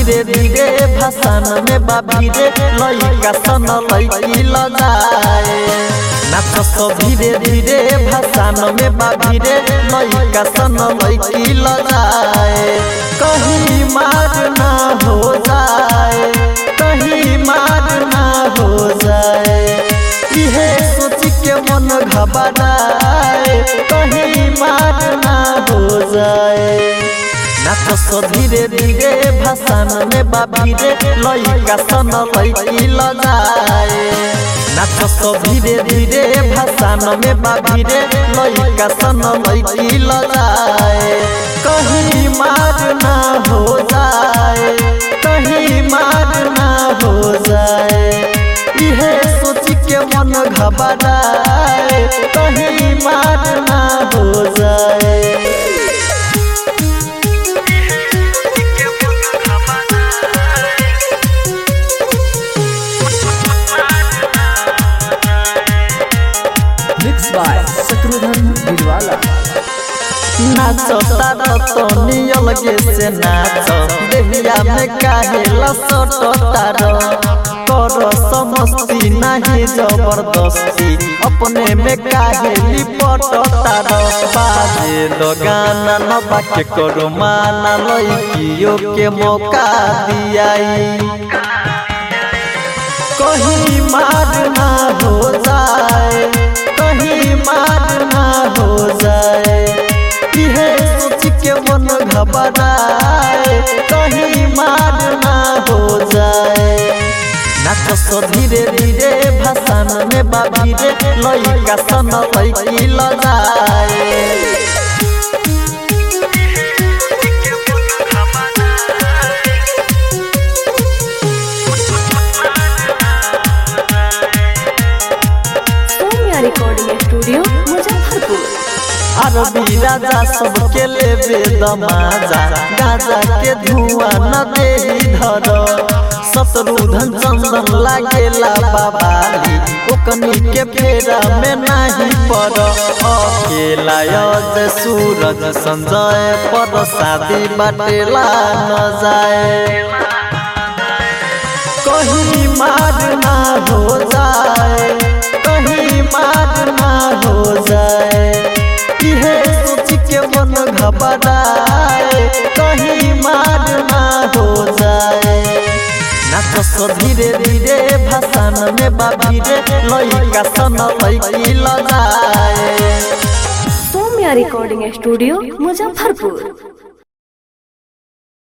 धीरे धीरे भाषण में बाबी रे लइका सन लइकी लजाए नाच सो धीरे धीरे भाषण में बाबी रे लइका सन लइकी लजाए कहीं मार ना हो जाए कहीं मार ना हो जाए इहे सोच के मन घबराए कहीं मार ना हो जाए नाच सो धीरे धीरे भाषण में बाबी रे लइका सन लइकी लजाए नाच सो धीरे धीरे भाषण में बाबी रे लइका सन लइकी लजाए कहीं मार ना हो जाए कहीं मार ना हो जाए इहे सोच के मन घबराए कहीं मार ना हो जाए मिक्स बाय शत्रुघ्न गिरवाला नाच तारा तो नियल गे से नाच देहिया में काहे लसट तारो कर समस्ती नहीं जबरदस्ती अपने में काहे लिपट तारो बाजे दो गाना न बाके करो माना लइकियो के मौका दियाई कहीं मार ना हो जाए कहीं मार ना हो जाए इहे सोच के मन घबराए कहीं मार ना हो जाए नाच सो धीरे धीरे भाषण में बाबी रे लइका सन लइकी लजाए सौम्या रिकॉर्डिंग स्टूडियो मुजफ्फरपुर अरबी राजा सबके लेबे दमाजा गाजा के धुआं न देही धर शत्रुधन चंदन लागेला बाबाली ओकनी के फेरा में नहीं पड़ अकेला अज सूरज संजय पर शादी बाटेला न जाए कहीं मार ना हो जाए कहीं मार ना हो जाए इहे सोच के मन घबराए कहीं मार ना हो जाए नाच सो धीरे धीरे भाषण में बाबी रे लइका सन लइकी लजाए सौम्या रिकॉर्डिंग स्टूडियो मुजफ्फरपुर